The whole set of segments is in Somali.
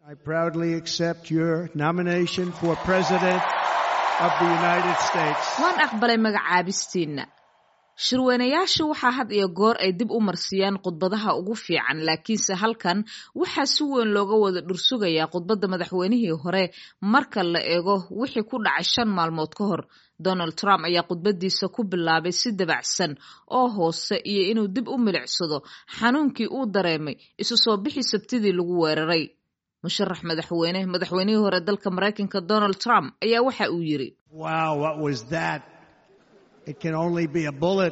I proudly accept your nomination for President of the United States. waan aqbalay magacaabistiinna shirweynayaasha waxaa had iyo goor ay dib u marsiiyaan khudbadaha ugu fiican laakiinse halkan waxaa si weyn looga wada dhursugayaa khudbadda madaxweynihii hore marka la eego wixii ku dhacay shan maalmood ka hor donald trump ayaa khudbadiisa ku bilaabay si dabacsan oo hoose iyo inuu dib u milicsado xanuunkii uu dareemay isu soo bixii sabtidii lagu weeraray musharax madaxweyne madaxweynihii hore dalka maraykanka donald trump ayaa waxa uu yiri Wow, what was that? It can only be a bullet.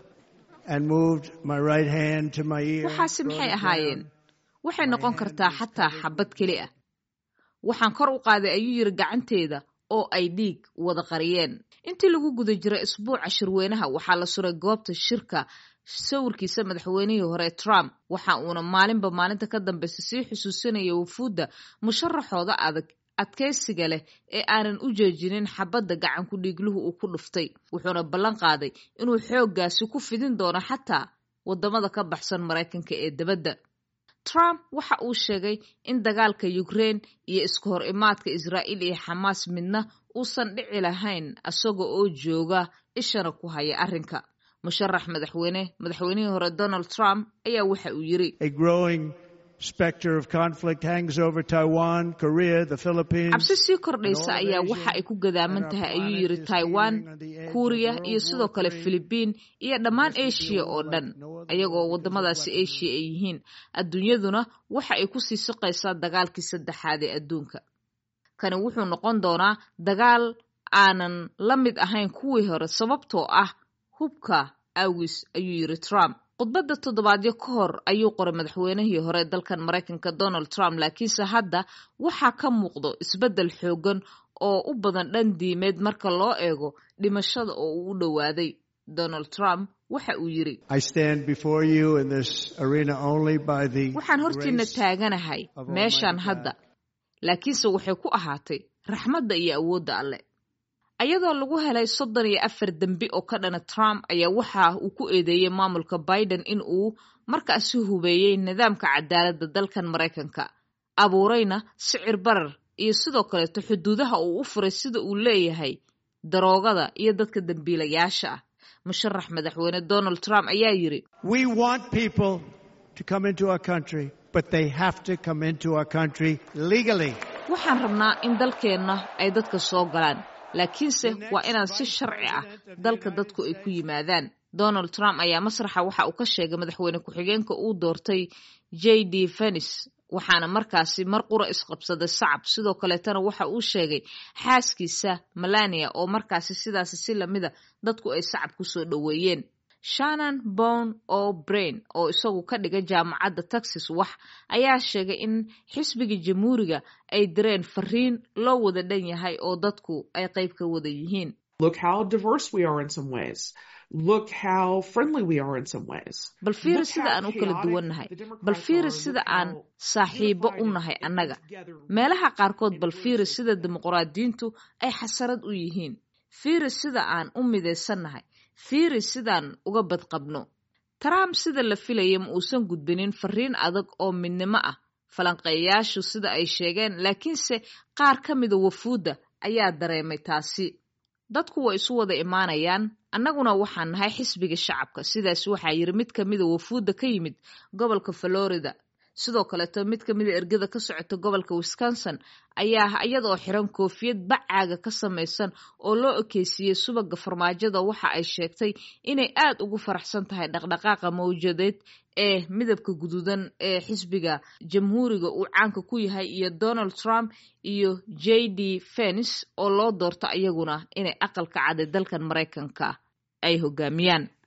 And moved my right hand to my ear. waxaasi brought maxay it ahaayeen down. waxay noqon kartaa xataa xabad keli ah waxaan kor u qaaday ayuu yiri gacanteeda oo ay dhiig wada qariyeen intii lagu guda jiray isbuuca shirweynaha waxaa la suray goobta shirka sawirkiisa madaxweynihii hore trump waxa uuna maalinba maalinta ka dambeysa sii xusuusinaya wufuudda musharaxooda adag adkaysiga leh ee aanan u jeejinin xabadda gacanku dhiigluhu uu ku dhuftay wuxuuna ballan qaaday inuu xooggaasi ku fidin doono xataa waddamada ka baxsan maraykanka ee debadda trump waxa uu sheegay in dagaalka ukraine iyo iska hor imaadka israa'iil iyo xamaas midna uusan dhici lahayn isaga oo jooga ishana ku haya arrinka musharax madaxweyne madaxweynihii hore donald trump ayaa waxa uu yiri A growing specter of conflict hangs over Taiwan, Korea, the Philippines. cabsi sii kordhaysa ayaa waxa ay ku gadaaman tahay ayuu yiri taiwan kuuriya iyo sidoo kale filibiin iyo dhammaan asia oo dhan ayagoo waddamadaasi asia ay yihiin adduunyaduna waxa ay kusii siqaysaa dagaalkii saddexaad ee adduunka kani wuxuu noqon doonaa dagaal aanan la mid ahayn kuwii hore sababtoo ah hubka awgis ayuu yiri trump khudbadda toddobaadyo ka hor ayuu qoray madaxweynihii hore dalkan maraykanka donald trump laakiinse hadda waxaa ka muuqdo isbeddel xoogan oo u badan dhan diimeed marka loo eego dhimashada oo uu u dhowaaday donald trump waxa uu yiri I stand before you in this arena only by the waxaan hortiina grace taaganahay of meeshaan Almighty hadda God. laakiinse waxay ku ahaatay raxmadda iyo awoodda alle ayadoo lagu helay soddon iyo afar dembi oo ka dhana trump ayaa waxa uu ku eedeeyey maamulka biden in uu markaasi hubeeyey nidaamka cadaaladda dalkan maraykanka abuurayna sicir barar iyo sidoo kaleeto xuduudaha uu u furay sida uu leeyahay daroogada iyo dadka dembiilayaasha ah musharax madaxweyne donald trump ayaa yiri We want people to come into our country, but they have to come into our country legally. waxaan rabnaa in dalkeenna ay dadka soo galaan laakiinse waa inaan si sharci ah dalka dadku ay ku yimaadaan donald trump ayaa masraxa waxa uu ka sheegay madaxweyne ku-xigeenka uu doortay j d fenis waxaana markaasi mar qura isqabsaday sacab sidoo kaleetana waxa uu sheegay xaaskiisa melania oo markaasi sidaasi si lamida dadku ay sacab ku soo dhoweeyeen shannon bon o brain oo isagu ka dhiga jaamacadda texas wax ayaa sheegay in xisbiga jamhuuriga ay direen fariin loo wada dhan yahay oo dadku ay qayb ka wada yihiin Look how diverse we are in some ways. Look how friendly we are in some ways. bal fiiri Look sida how aan u kala chaotic duwannahay the Democrats bal fiiri are. sida Look aan how saaxiibo u unified nahay and annaga together. meelaha qaarkood bal fiiri sida dimuqraadiyiintu ay xasarad u yihiin fiiri sida aan u midaysannahay fiiri sidaan uga badqabno trump sida la filaya ma uusan gudbinin fariin adag oo midnimo ah falanqeeyayaashu sida ay sheegeen laakiinse qaar ka mida wafuudda ayaa dareemay taasi dadku way isu wada imaanayaan annaguna waxaan nahay xisbiga shacabka sidaas waxaa yiri mid ka mida wafuudda ka yimid gobolka florida sidoo kaleeto mid ka mida ergada ka socota gobolka wisconsin ayaa iyadoo xiran koofiyad bacaaga ka samaysan oo loo ekeysiiyey subaga farmaajada waxa ay sheegtay inay aad ugu faraxsan tahay dhaqdhaqaaqa mawjadeed ee midabka guduudan ee xisbiga jamhuuriga uu caanka ku yahay iyo donald trump iyo j d fens oo loo doorto iyaguna inay aqalka cad ee dalkan maraykanka ay hogaamiyaan